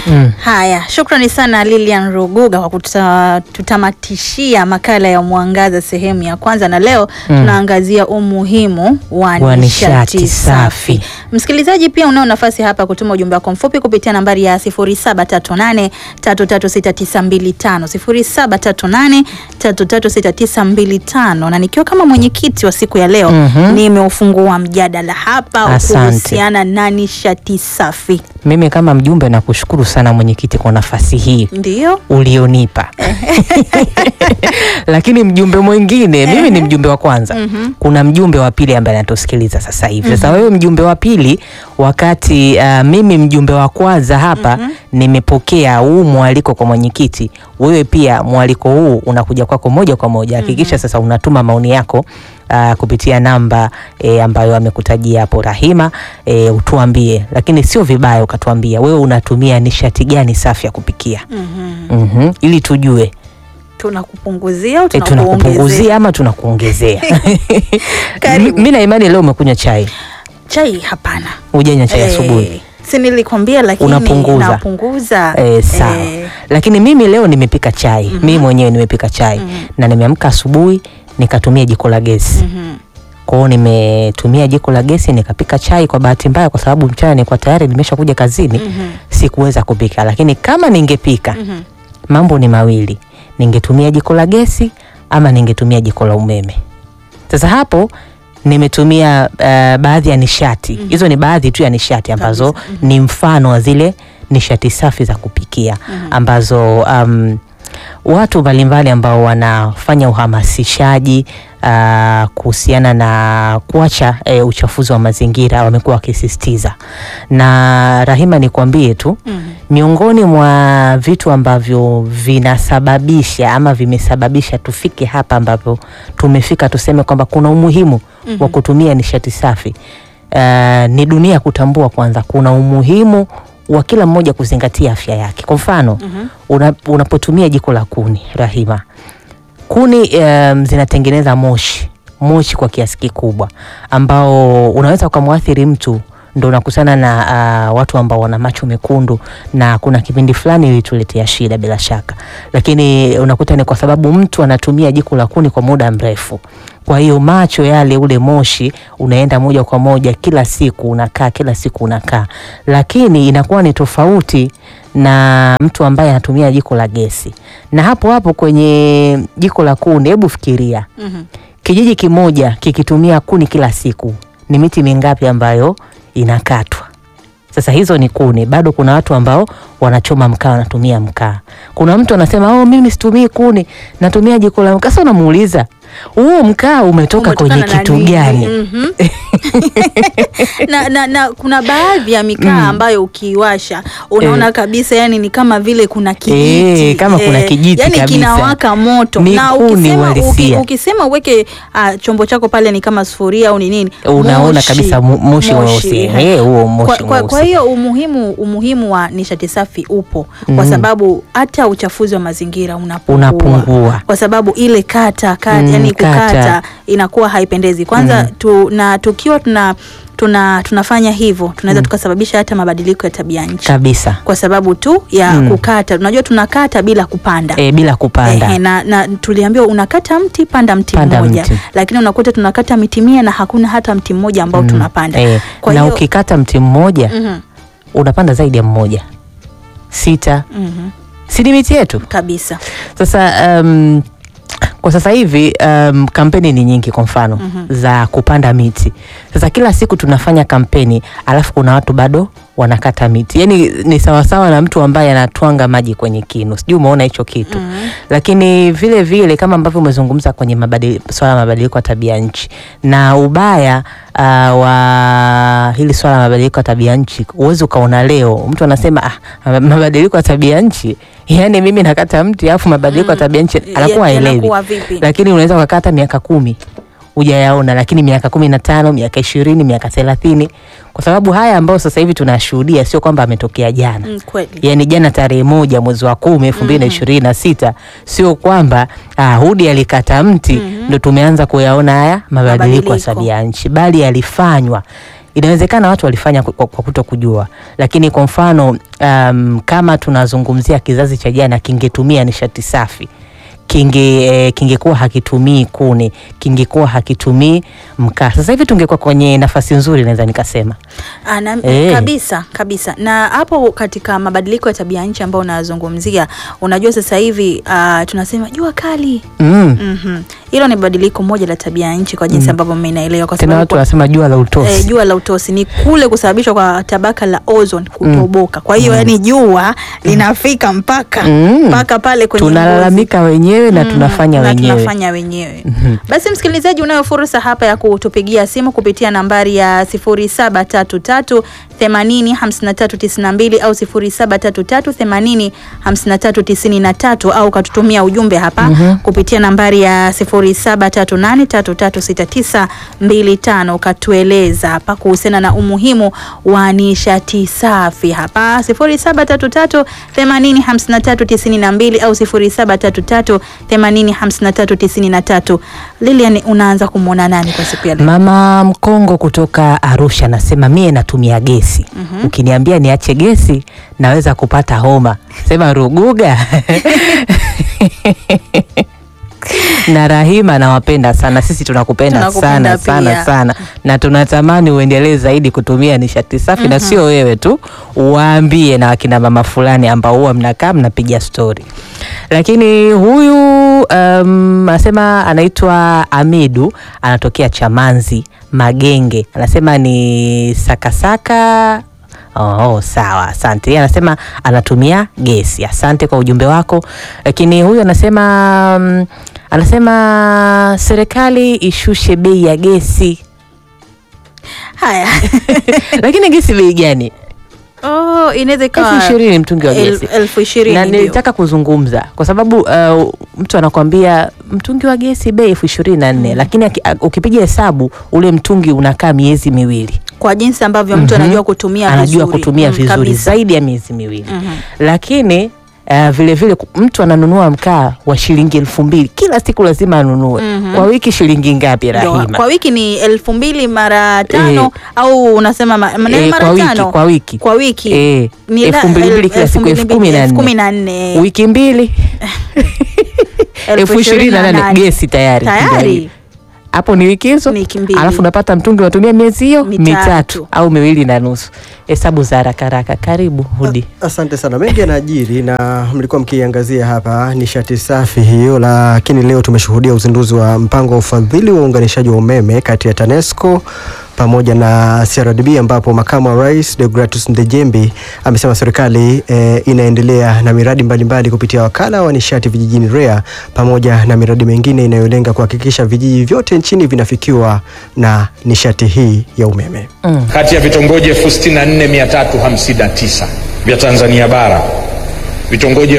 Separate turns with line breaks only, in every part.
Mm.
Haya, shukrani sana Lilian Ruguga kwa kututamatishia makala ya Mwangaza sehemu ya kwanza, na leo
Mm.
tunaangazia umuhimu wa
Wa
nishati
nishati
safi.
safi.
Msikilizaji, pia unao nafasi hapa kutuma ujumbe wako mfupi kupitia nambari ya 0738336925 0738336925, na nikiwa kama mwenyekiti wa siku ya leo
Mhm.
nimeufungua mjadala hapa
Asante.
kuhusiana na nishati safi.
Mimi kama mjumbe nakushukuru sana mwenyekiti kwa nafasi hii
Ndio.
ulionipa. Lakini mjumbe mwingine, mimi ni mjumbe wa kwanza.
Mhm.
Kuna mjumbe wa pili ambaye anatusikiliza sasa hivi. Sasa wewe mjumbe wa pili, wakati uh, mimi mjumbe wa kwanza hapa nimepokea huu mwaliko kwa mwenyekiti, wewe pia mwaliko huu unakuja kwako moja kwa moja. Hakikisha sasa unatuma maoni yako uh, kupitia namba e, ambayo amekutajia hapo Rahima e, utuambie, lakini sio vibaya ukatuambia wewe unatumia nishati gani safi ya kupikia
Mhm.
Mhm, ili tujue
tunakupunguzia au
e,
tunakuongezea?
tunakupunguzia ama tunakuongezea.
Karibu.
Mi na imani leo umekunywa chai,
Chai hapana.
hujanywa chai
Eh,
asubuhi
si nilikwambia, lakini
Unapunguza.
napunguza.
e, sawa
Eh,
lakini mimi leo nimepika chai mimi mwenyewe nimepika chai na nimeamka asubuhi nikatumia jiko la gesi
mhm.
kwa hiyo nimetumia jiko la gesi nikapika chai. Kwa bahati mbaya, kwa sababu mchana nilikuwa tayari nimesha kuja kazini
Mhm.
sikuweza kupika, lakini kama ningepika
Mhm.
mambo ni mawili, ningetumia jiko la gesi ama ningetumia jiko la umeme. Sasa hapo nimetumia uh, baadhi ya nishati hizo, ni baadhi tu ya nishati ambazo
Kabisa.
ni mfano wa zile nishati safi za kupikia ambazo um, watu mbalimbali ambao wanafanya uhamasishaji uh, kuhusiana na kuacha eh, uchafuzi wa mazingira wamekuwa wakisisitiza, na Rahima, nikwambie tu
Mhm.
miongoni mwa vitu ambavyo vinasababisha ama vimesababisha tufike hapa ambapo tumefika, tuseme kwamba kuna umuhimu wa kutumia nishati safi uh, ni dunia kutambua kwanza kuna umuhimu wa kila mmoja kuzingatia afya yake. Kwa mfano
Mhm.
una, unapotumia jiko la kuni Rahima, kuni um, zinatengeneza moshi moshi kwa kiasi kikubwa ambao unaweza ukamwathiri mtu ndo unakutana na uh, watu ambao wana macho mekundu, na kuna kipindi fulani ilituletea shida bila shaka, lakini unakuta ni kwa sababu mtu anatumia jiko la kuni kwa muda mrefu. Kwa hiyo macho yale, ule moshi unaenda moja kwa moja, kila siku unakaa, kila siku unakaa, lakini inakuwa ni tofauti na mtu ambaye anatumia jiko la gesi. Na hapo hapo kwenye jiko la kuni, hebu fikiria
Mhm.
kijiji kimoja kikitumia kuni kila siku, ni miti mingapi ambayo inakatwa? Sasa hizo ni kuni. Bado kuna watu ambao wanachoma mkaa, wanatumia mkaa. Kuna mtu anasema oh, mimi situmii kuni, natumia jiko la mkaa. Sasa unamuuliza huo mkaa umetoka
Umetokana
kwenye
na
kitu
nini?
gani?
Mhm. na, na, na kuna baadhi ya mikaa ambayo ukiiwasha unaona kabisa yani ni kama vile kuna kijiti
Eh, kama kuna kijiti
yani
kabisa.
kinawaka moto
Ni
na
kuni
ukisema, uki,
uhalisia.
ukisema uweke ah, chombo chako pale ni kama sufuria au ni nini
Unaona
moshi,
kabisa mu- moshi mweusi.
eh.
Eh, huo
Kwa,
moshi
kwa, kwa
mweusi.
hiyo umuhimu umuhimu wa nishati safi upo kwa
Mm.
sababu hata uchafuzi wa mazingira unapungua,
Unapungua.
kwa sababu ile kata, kata
Mm,
yani
kata.
kukata inakuwa haipendezi kwanza
Mm.
tu, na tukiwa tuna, tuna tunafanya hivyo tunaweza tukasababisha hata mabadiliko ya tabia nchi
kabisa
kwa sababu tu ya
Mm.
kukata. Unajua tunakata bila kupanda
e, bila kupanda
Ehe, na, na tuliambiwa unakata mti panda mti
Panda
mmoja
mti.
lakini unakuta tunakata miti mia na hakuna hata mti mmoja ambao
Mm,
tunapanda
eh,
Kwa
na
hiyo-
ukikata mti mmoja
Mhm,
unapanda zaidi ya mmoja sita,
mhm,
si ni miti yetu
kabisa
sasa. Um, kwa sasa hivi um, kampeni ni nyingi, kwa mfano za kupanda miti. Sasa kila siku tunafanya kampeni, alafu kuna watu bado wanakata miti, yaani ni sawasawa na mtu ambaye anatwanga maji kwenye kinu. Sijui umeona hicho kitu
Mhm.
lakini vile vile kama ambavyo umezungumza kwenye mabadili, swala la mabadiliko ya tabia nchi na ubaya uh, wa hili swala la mabadiliko ya tabia nchi, huwezi ukaona leo mtu anasema ah, mabadiliko ya tabia nchi, yani mimi nakata mti alafu mabadiliko ya tabia nchi anakuwa
Ya-
haelewi,
yanakuwa vipi?
lakini unaweza ukakata miaka kumi hujayaona, lakini miaka kumi na tano miaka ishirini miaka thelathini kwa sababu haya ambayo sasa hivi tunashuhudia sio kwamba ametokea jana
Mm, kweli
yani jana tarehe moja mwezi wa kumi elfu mbili na ishirini na sita sio kwamba ah, Hudi alikata mti ndo tumeanza kuyaona haya mabadiliko ya
Mabadiliko.
tabia nchi, bali yalifanywa inawezekana watu walifanya kwa, kwa kuto kujua, lakini kwa mfano um, kama tunazungumzia kizazi cha jana kingetumia nishati safi kinge eh, kingekuwa hakitumii kuni, kingekuwa hakitumii mkaa. Sasa hivi tungekuwa kwenye nafasi nzuri, naweza nikasema.
Ana,
Eh.
kabisa kabisa. Na hapo katika mabadiliko ya tabia nchi ambayo unazungumzia, unajua sasa hivi ah, tunasema jua kali
Mm.
Mhm. Hilo ni badiliko moja la tabia ya nchi kwa jinsi ambavyo mimi naelewa, kwa
Tena
sababu
watu
kwa-
wanasema jua la utosi.
eh, jua la utosi ni kule kusababishwa kwa tabaka la ozone kutoboka. Kwa hiyo yani jua linafika mpaka
Mm.
mpaka pale kwenye ngozi.
tunalalamika wenyewe na
Mm,
tunafanya
na
wenyewe.
tunafanya wenyewe. Basi msikilizaji, unayo fursa hapa ya kutupigia simu kupitia nambari ya 0733 80 53 92 au 0733 80 53 93 au katutumia ujumbe hapa kupitia nambari ya 0738 3369 25 ukatueleza hapa kuhusiana na umuhimu wa nishati safi hapa 0733 80 53 92 au 0733 80 53 93. Lilian, unaanza kumwona nani kwa siku ya leo?
Mama Mkongo kutoka Arusha anasema mie natumia gesi. Ukiniambia niache gesi naweza kupata homa. Sema Ruguga. na Rahima nawapenda sana, sisi tunakupenda
Tunakupenda
sana sana
pia.
sana, na tunatamani uendelee zaidi kutumia nishati safi, na sio wewe tu, waambie na wakina mama fulani ambao huwa mnakaa mnapiga stori. Lakini huyu um, anasema anaitwa Amidu, anatokea Chamanzi Magenge, anasema ni sakasaka Oh, sawa, asante. Yeye anasema anatumia gesi. Asante kwa ujumbe wako. Lakini huyu anasema mm, anasema serikali ishushe bei ya gesi.
Haya.
Lakini gesi bei gani?
Oh, inaweza ikawa
elfu ishirini mtungi wa
el-
gesi.
elfu ishirini
na
ndio.
nilitaka kuzungumza kwa sababu uh, mtu anakwambia mtungi wa gesi bei elfu ishirini na nne lakini aki- a- ukipiga hesabu ule mtungi unakaa miezi miwili
kwa jinsi ambavyo mtu
Mhm.
anajua kutumia
anajua
vizuri.
kutumia
Mm,
vizuri
kabisa.
zaidi ya miezi miwili
Mhm.
lakini uh, vile vile ku- mtu ananunua mkaa wa shilingi elfu mbili kila siku lazima anunue
Mhm.
kwa wiki shilingi ngapi
Ndio,
Rahima?
kwa wiki ni elfu mbili mara tano
Eh.
au unasema ma, ma-
Eh,
mara
kwa wiki,
tano
kwa wiki.
kwa wiki
Eh,
Ni la-
elfu mbili mbili
el-
kila siku,
mbili
elfu kumi na
elfu
nne.
kumi na nne.
wiki mbili elfu ishirini na nane gesi tayari
tayari
hapo ni wiki hizo
Ni wiki mbili.
alafu unapata mtungi unatumia miezi hiyo
Mitatu.
mitatu au miwili na nusu hesabu za haraka haraka karibu hudi
Asante sana. Mengi yanaajiri na mlikuwa mkiangazia hapa nishati safi hiyo, lakini leo tumeshuhudia uzinduzi wa mpango wa ufadhili wa uunganishaji wa umeme kati ya TANESCO pamoja na CRDB ambapo makamu wa rais Deogratus Ndejembi amesema serikali eh, inaendelea na miradi mbalimbali kupitia wakala wa nishati vijijini REA pamoja na miradi mingine inayolenga kuhakikisha vijiji vyote nchini vinafikiwa na nishati hii ya umeme.
mm.
kati ya vitongoji 64359 vya Tanzania bara vitongoji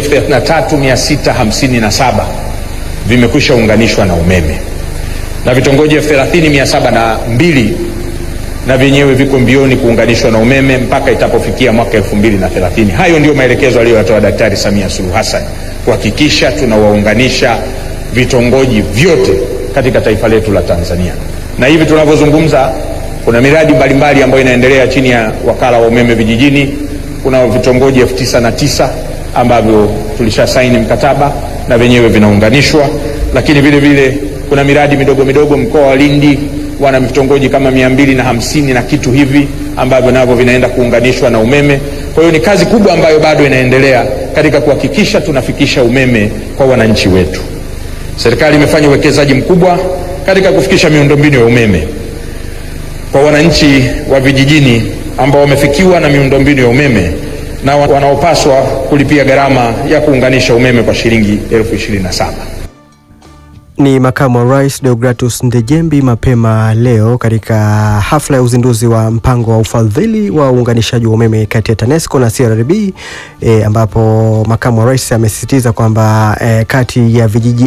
33657 vimekwisha unganishwa na umeme na vitongoji 30702 na vyenyewe viko mbioni kuunganishwa na umeme mpaka itapofikia mwaka 2030. Hayo ndio maelekezo aliyoyatoa Daktari Samia Suluhu Hassan kuhakikisha tunawaunganisha vitongoji vyote katika taifa letu la Tanzania. Na hivi tunavyozungumza, kuna miradi mbalimbali ambayo inaendelea chini ya wakala wa umeme vijijini. Kuna vitongoji elfu tisa na tisa ambavyo tulisha saini mkataba na vyenyewe vinaunganishwa, lakini vile vile kuna miradi midogo midogo mkoa wa Lindi wana vitongoji kama mia mbili na hamsini na kitu hivi ambavyo navyo vinaenda kuunganishwa na umeme. Kwa hiyo ni kazi kubwa ambayo bado inaendelea katika kuhakikisha tunafikisha umeme kwa wananchi wetu. Serikali imefanya uwekezaji mkubwa katika kufikisha miundombinu ya umeme kwa wananchi wa vijijini ambao wamefikiwa na miundombinu ya umeme na wa- wanaopaswa kulipia gharama ya kuunganisha umeme kwa shilingi elfu ishirini na saba.
Ni makamu wa rais Deogratus Ndejembi mapema leo katika hafla ya uzinduzi wa mpango wa ufadhili wa uunganishaji wa umeme kati ya TANESCO na CRDB e, ambapo makamu wa rais amesisitiza kwamba e, kati ya vijiji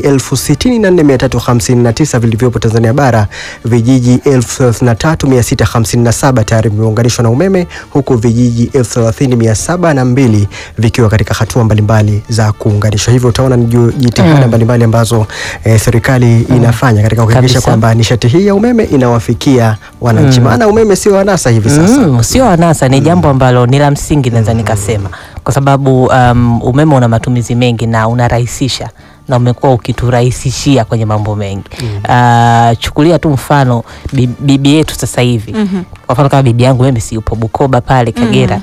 64359 vilivyopo Tanzania bara vijiji 33657 tayari vimeunganishwa na umeme huku vijiji 30702 vikiwa katika hatua mbalimbali za kuunganishwa. Hivyo utaona ni ju- jitihada
Mm.
mbalimbali ambazo eh, serikali serikali inafanya katika kuhakikisha
Kabisa.
kwamba nishati hii ya umeme inawafikia wananchi, maana umeme sio anasa hivi sasa.
Mm, sio anasa, ni jambo ambalo ni la msingi naweza nikasema, kwa sababu um, umeme una matumizi mengi na unarahisisha na umekuwa ukiturahisishia kwenye mambo mengi. Uh, chukulia tu mfano bi- bibi yetu sasa hivi kwa mfano kama bibi yangu mimi si yupo Bukoba pale Kagera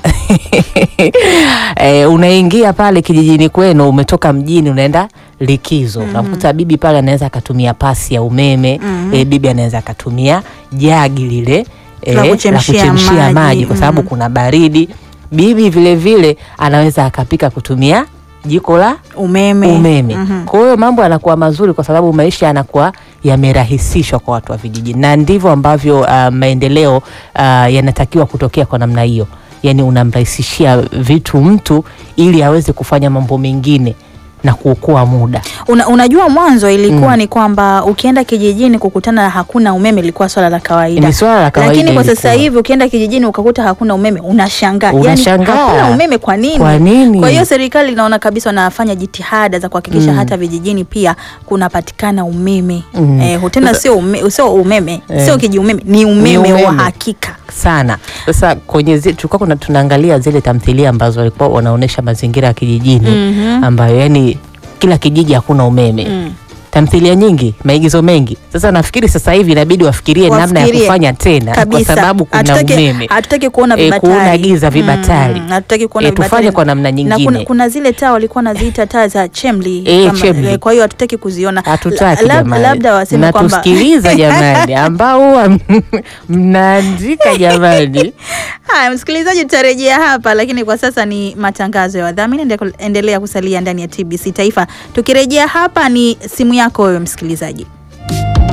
eh, unaingia pale kijijini kwenu, umetoka mjini unaenda likizo, unamkuta bibi pale anaweza akatumia pasi ya umeme eh, bibi anaweza akatumia jagi lile eh,
La
la
kuchemshia
kuchemshia
maji,
maji, kwa sababu
mm.
kuna baridi. Bibi vile vile anaweza akapika kutumia jiko la
umeme,
umeme.
Mhm.
Kwa hiyo mambo yanakuwa mazuri kwa sababu maisha yanakuwa yamerahisishwa kwa watu wa vijijini, na ndivyo ambavyo uh, maendeleo uh, yanatakiwa kutokea kwa namna hiyo, yaani unamrahisishia vitu mtu ili aweze kufanya mambo mengine na kuokoa muda.
Una, unajua mwanzo ilikuwa ni kwamba ukienda kijijini kukutana na hakuna umeme ilikuwa swala la kawaida.
Ni swala la kawaida
Lakini kwa sasa
ilikuwa.
hivi ukienda kijijini ukakuta hakuna umeme unashangaa.
Unashangaa.
Yaani, hakuna umeme kwa nini?
Kwa nini?
Kwa hiyo serikali inaona kabisa wanafanya jitihada za kuhakikisha hata vijijini pia kunapatikana umeme.
Mm.
Eh, tena sio ume, sio umeme,
Eh.
sio kiji umeme, ni umeme, wa
umeme.
hakika.
sana. Sasa kwenye zi, tulikuwa kuna tunaangalia zile tamthilia ambazo walikuwa wanaonyesha mazingira ya kijijini
Mhm.
ambayo yani kila kijiji hakuna umeme
Mm.
tamthilia nyingi, maigizo mengi. Sasa nafikiri sasa hivi inabidi wafikirie namna ya
Wafikirie.
kufanya tena, kwa
Kabisa.
sababu kuna
Hatutaki-
umeme
Hatutaki kuona
Eh,
vibatari.
kuona giza vibatari.
Mm, hatutaki kuona
Eh, tufanye
vibatari.
kwa namna
Na kuna,
nyingine.
kuna zile taa walikuwa naziita taa za chemli.
Eh,
kama-
chemli.
eh, Kwa hiyo hatutaki kuziona.
Hatutaki
La- lab-
jamani,
Labda waseme kwamba
mnatusikiliza jamani, ambao huwa mnaandika jamani.
Haya, msikilizaji, tutarejea hapa, lakini kwa sasa ni matangazo ya wadhamini. Ende- Endelea kusalia ndani ya TBC Taifa. Tukirejea hapa ni simu yako wewe msikilizaji.